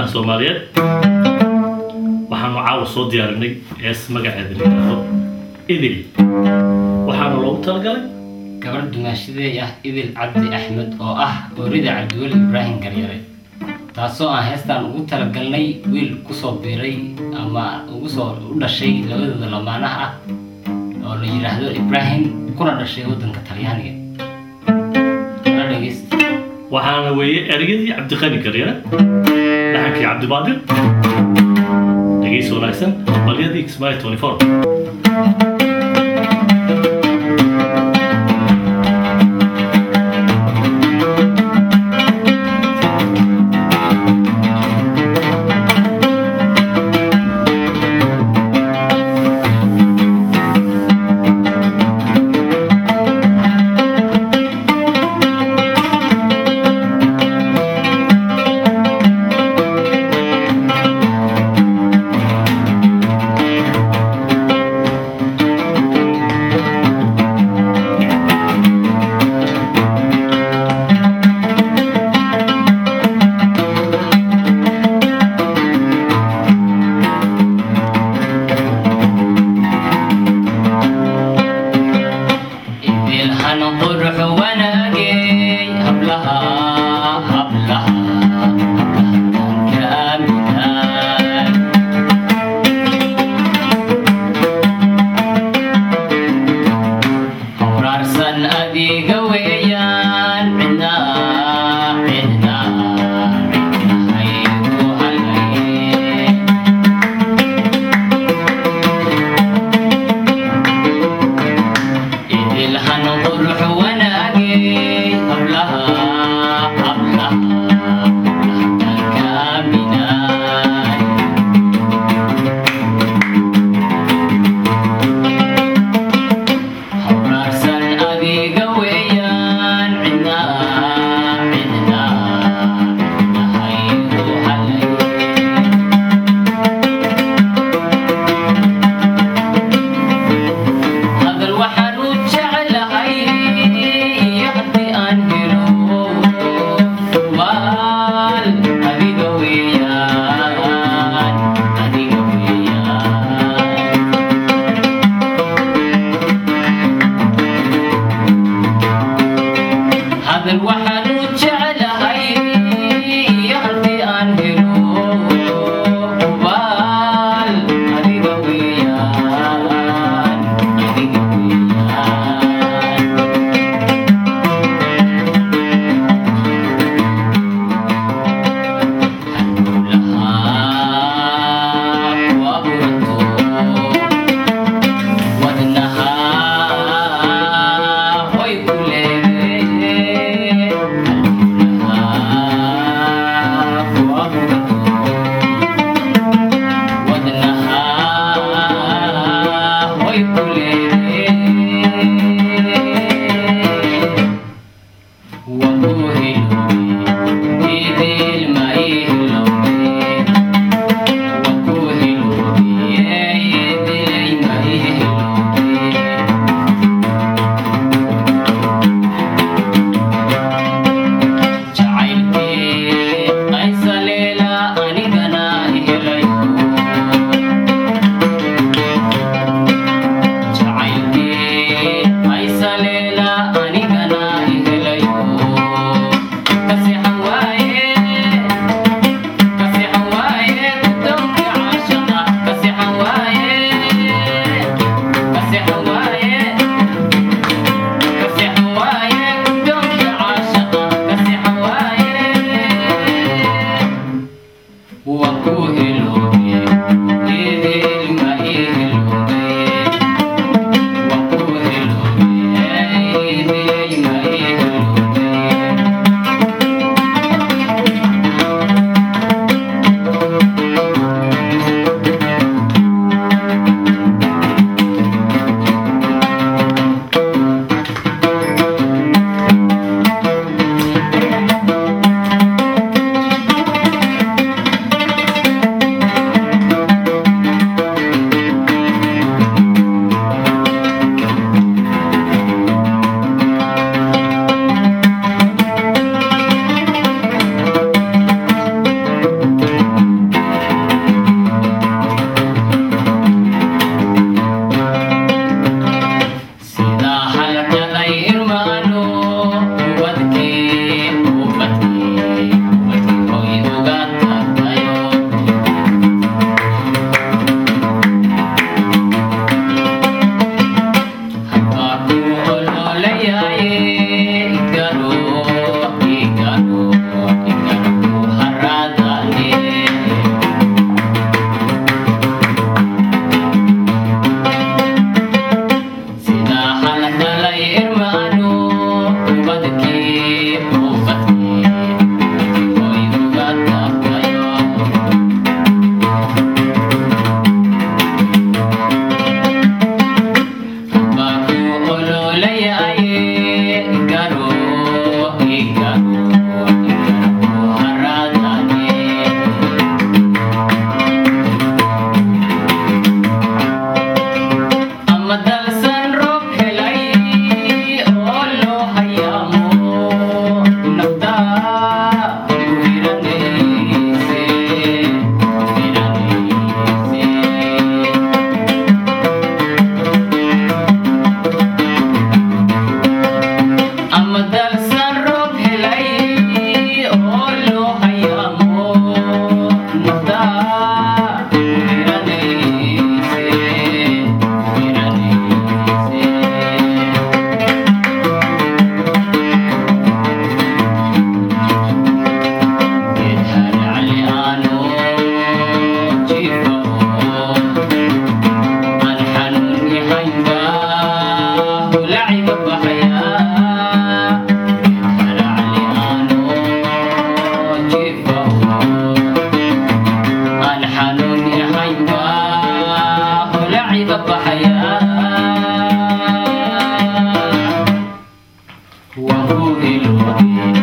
dadweynaha soomaaliyeed waxaanu caawa soo diyaarinay hees magaceeda la yidhaahdo idil waxaana loogu talagalay gabadh dumaashadeey ah idil cabdi axmed oo ah oorida cabdiweli ibraahim garyare taasoo aan heestaan ugu talagalnay wiil kusoo biiray ama ugu soo u dhashay labadooda lamaanaha ah oo la yidhaahdo ibraahim kuna dhashay waddanka talyaaniga la dhegeysta waxaana weeye ereyadii cabdiqani garyare dhaxankii cabdibaadir dhegeysi wanaagsan balyadii kismaayo 24 idilhan qurux wanaagey hablaha hablaha hablahankaamidan hawraarsan adiga weeyaan cidna cidna cidnahaygu halaye idilhan qurux wanaagey hablaha hablaha hablahankaaminan hawraarsan adiga weeyaan cidna cidna cidnahaygu halaye hadal waxaan u jeclahay haddii aan helo waal adiga weeyaan adiga weeyaan hadal waxaan u jeclahay haddii aan helo waal adiga weeyaan adiga weeyaan Hallulaha waa burato wadnaha way ku leedahay waan ku hilooday